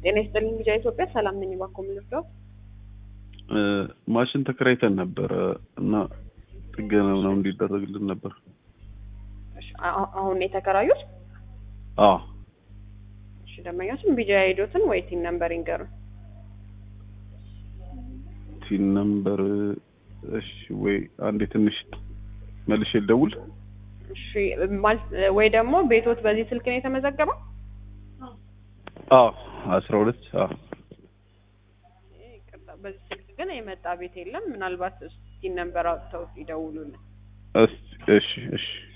ጤና ይስጥልኝ ልጃ ኢትዮጵያ ሰላም ነኝ። እባክዎ ምን ልርዳዎት? ማሽን ተከራይተን ነበረ እና ጥገና ምናምን እንዲደረግልን ነበር። እሺ፣ አ- አሁን ነው የተከራዩት? አዎ እሺ፣ ደንበኛችን ቢጃ ሄዶትን ወይ ቲን ነምበር ይንገሩን። ቲን ነምበር እሺ፣ ወይ አንዴ ትንሽ መልሼ ልደውል። እሺ፣ ማለት ወይ ደግሞ ቤቶት በዚህ ስልክ ነው የተመዘገበው? አዎ አስራ ሁለት አዎ ይቅርታ፣ በዚህ ስልክ ግን የመጣ ቤት የለም። ምናልባት ቲን ነምበር አውጥተው ይደውሉልን። እስ- እሺ እሺ